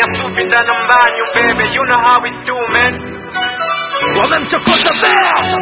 Nyasubinda na mbanyu baby, you know how we do man. wamemchokoza bea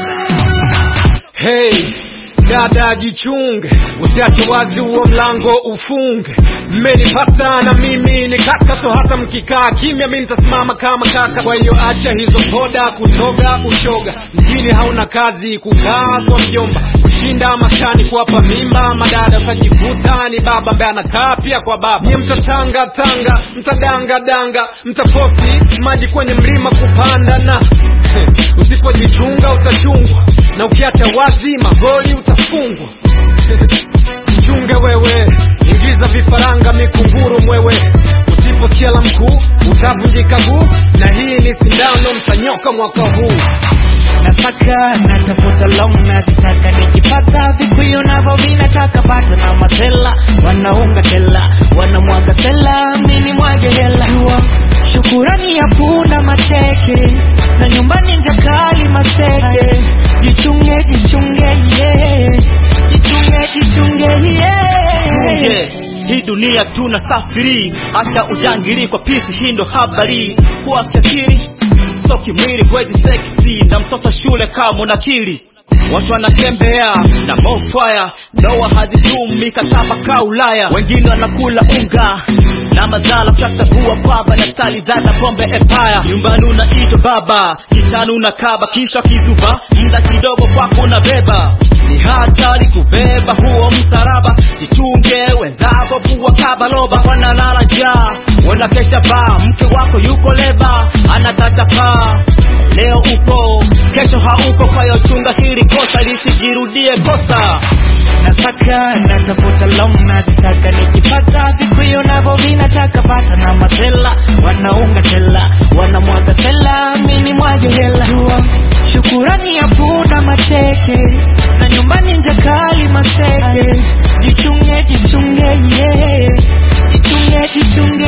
Hey, dada jichunge, usiache wazi huo mlango ufunge. Mmenipata na mimi ni kaka, so hata mkikaa kimya mi nitasimama kama kaka. Kwa hiyo acha hizo poda kutoga ushoga, mjini hauna kazi kukaa kwa mjomba, kushinda maskani kuwapa mimba madada, utajikuta ni baba ambaye anakaa pia kwa baba. Nyie mtatanga tanga, mtadanga danga, mtafosi maji kwenye mlima kupanda na usipojichunga utachungwa na ukiacha wazi magoli utafungwa mchunge wewe ingiza vifaranga mikunguru mwewe usiposikia la mkuu utavunjika guu na hii ni sindano mtanyoka mwaka huu nasaka natafuta long nazisaka nikipata vikuyu navo vinataka pata na masela wanaunga tela wanamwaga sela mini mwage hela jua shukurani hakuna mateke na nyumbani njakali maseke jichunge jichunge yeah. jichunge jichunge yeah. yeah. hii dunia tuna safiri acha ujangili kwa pisi hii ndo habari kuwa kiakili so kimwili kwezi seksi na mtoto shule kama unakili watu wanatembea na mofaya ndoa hazidumu mikataba ka ulaya wengine wanakula unga na mazala kuchagua kwamba na tali zana pombe empire nyumbani unaitwa baba kitani unakaba kisha kizuba mda kidogo kwako unabeba ni hatari kubeba huo msalaba jichunge wenzako vua kabaloba wanalala njaa wanakesha baa mke wako yuko leba anatacha paa leo upo kesho haupo kwa hiyo chunga hili kosa lisijirudie kosa nasaka natafuta long nazisaka nikipata vikuyu navo vinataka pata na masela wanaunga tela wanamwaga sela mini mwage hela jua shukurani hakuna mateke na nyumbani njakali maseke jichunge jichunge yeah. jichunge jichunge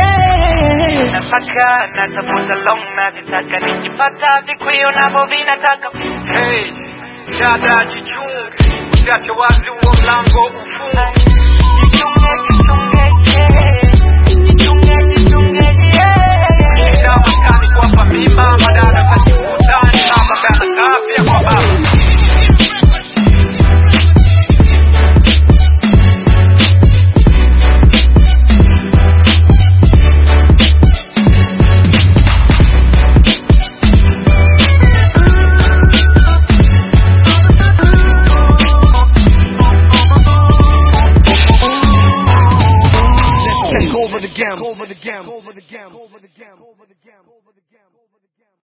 yeah. nasaka natafuta long nazisaka nikipata vikuyu navo vinataka Hey, dada jichunge, usiache wazi huo mlango ufunge. jichunge jichunge yeah. jichunge jichunge yeah. Kushinda maskani kuwapa mimba madada, utajikuta ni baba ambaye anakaa pia kwa baba. Take over the game. Over the game. Over the game. Over the game. Over the game.